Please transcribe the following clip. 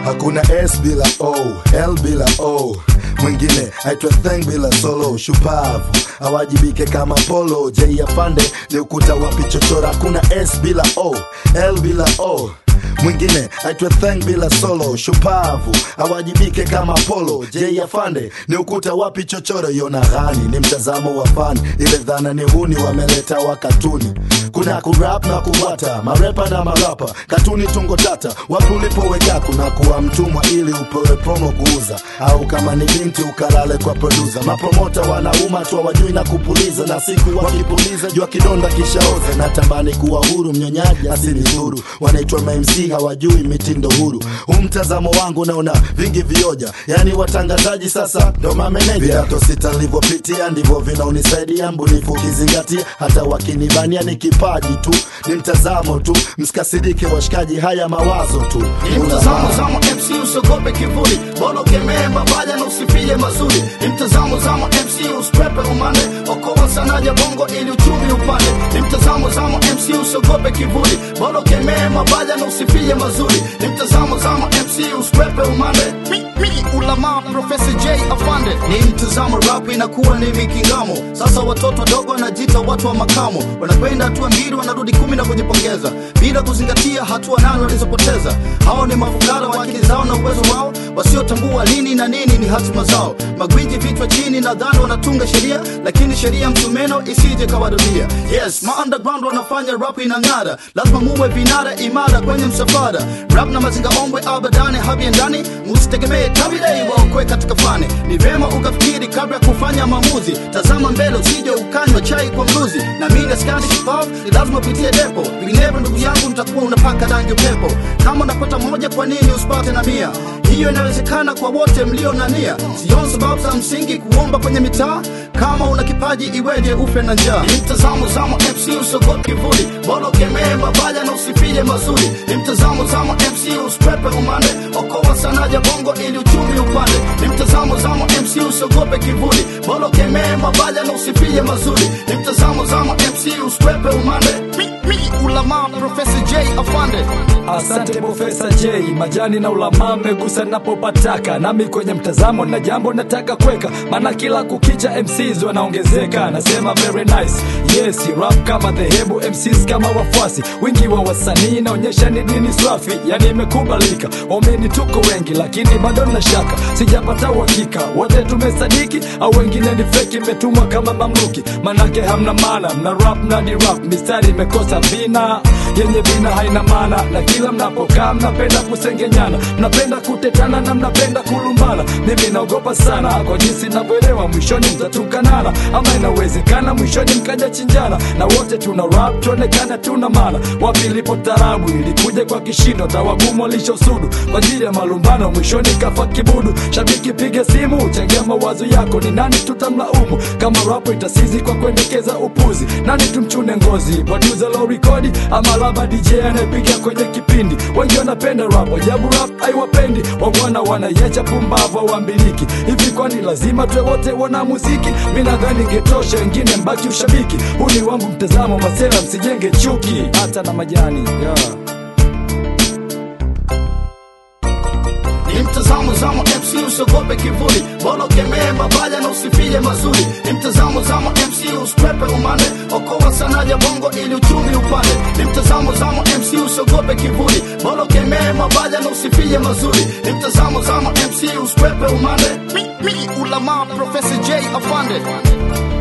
hakuna s bila o l bila o mwingine aitwa theng bila solo shupavu awajibike kama polo j afande ni ukuta wapi chochora hakuna s bila o l bila o mwingine aitwe theng bila solo shupavu awajibike kama polo j afande ni ukuta wapi chochoro yona ghani ni mtazamo wa fani ile dhana ni huni wameleta wakatuni kuna kurap na kubata marepa na marapa katuni tungo tata wapi ulipoweka kuna kuwa mtumwa ili upewe promo kuuza au kama ni binti ukalale kwa produsa mapromota wanauma tu wajui na kupuliza na siku wakipuliza jua kidonda kishaoza natamani kuwa huru mnyonyaji asinidhuru wanaitwa mamc hawajui mitindo huru huu mtazamo wangu naona vingi vioja yani watangazaji sasa ndo mameneja viato sita nilivyopitia ndivyo vinaunisaidia mbunifu ukizingatia hata wakinibania ni kipaji tu ni mtazamo tu msikasirike washikaji haya mawazo tu Ni mtazamo zamo MC usiogope kivuli bora ukemee mabaya na usifie mazuri ni mtazamo zamo MC usikwepe umande okoa sanaja bongo ili uchumi upande ni mtazamo zamo MC usiogope kivuli bora ukemee mabaya na usifie mazuri ni mtazamo zamo MC usikwepe umande mi, mi, ulama Profesa J afande ni mtazamo rap inakuwa ni mikingamo sasa watoto wadogo wanajiita watu wa makamo wanakwenda hatua mbili wanarudi kumi na kujipongeza bila kuzingatia hatua nane walizopoteza hao ni mafukara wa akili zao na uwezo wao wasiotambua lini na nini ni hatima zao magwiji vichwa chini nadhani wanatunga sheria lakini sheria msumeno isije kawarudia yes ma underground wanafanya rap inang'ara lazima muwe vinara imara kwenye msafara rap na mazinga ombwe abadani habiendani musitegemee tabidei waokwe katika fani ni vyema ukafikiri kabla ya kufanya maamuzi tazama mbele usije ukanywa chai kwa mluzi na mimi askani shupavu ni lazima upitie depo vinginevyo ndugu yangu mtakuwa unapaka rangi upepo kama unapata moja kwa nini usipate na mia hiyo inawezekana kwa wote mlio na nia sioni sababu za msingi kuomba kwenye mitaa kama una kipaji iweje ufe na njaa ni mtazamo zamo mc usogope kivuli bora ukemee mabaya na usifie mazuri ni mtazamo zamo mc usikwepe umande okoa sanaja bongo ili uchumi upande ni mtazamo zamo mc usiogope kivuli bora ukemee mabaya na usifie mazuri ni mtazamo zamo mc usikwepe umande mi, mi, ulama profesa j afande Asante Profesa J, majani na ulama mmegusa napopataka, nami kwenye mtazamo na jambo nataka kweka, maana kila kukicha MCs wanaongezeka. Nasema very nice, yes rap kama dhehebu, MCs kama wafuasi, wingi wa wasanii naonyesha ni dini swafi, yani imekubalika. Waumini tuko wengi, lakini bado na shaka, sijapata uhakika wote tumesadiki au wengine ni feki, imetumwa kama mamluki, manake hamna maana, mna rap na di rap, mistari imekosa vina yenye vina haina maana, na kila mnapokaa mnapenda kusengenyana, mnapenda kutetana na mnapenda kulumbana. Mimi naogopa sana kwa jinsi navyoelewa, mwishoni mtatukanana, ama inawezekana mwishoni mkaja chinjana, na wote tuna rap tuonekana tuna maana. Wapi ilipo tarabu ilikuja kwa kishindo, tawagumu walishosudu kwa ajili ya malumbano, mwishoni kafa kibudu. Shabiki piga simu, changia mawazo yako, ni nani tutamlaumu kama rapo itasizi kwa kuendekeza upuzi? Nani tumchune ngozi, producer low rekodi ama laba DJ anayepiga kwenye kipindi? Wengi wanapenda rap, ajabu rap haiwapendi, wabwana wanayecha pumbavu wambiliki hivi. Kwani lazima tuwe wote wana muziki? Mi nadhani ingetosha, wengine mbaki ushabiki. Huu ni wangu mtazamo, masela msijenge chuki, hata na majani yeah. ni mtazamo zamo mc usiogope kivuli bora ukemee mabaya na usifie mazuri ni mtazamo zamo mc usikwepe umande okoa sanaja bongo ili uchumi upande ni mtazamo zamo mc usiogope kivuli bora ukemee mabaya na usifie mazuri ni mtazamo zamo mc usikwepe umande mi, mi, ulama profesa j afande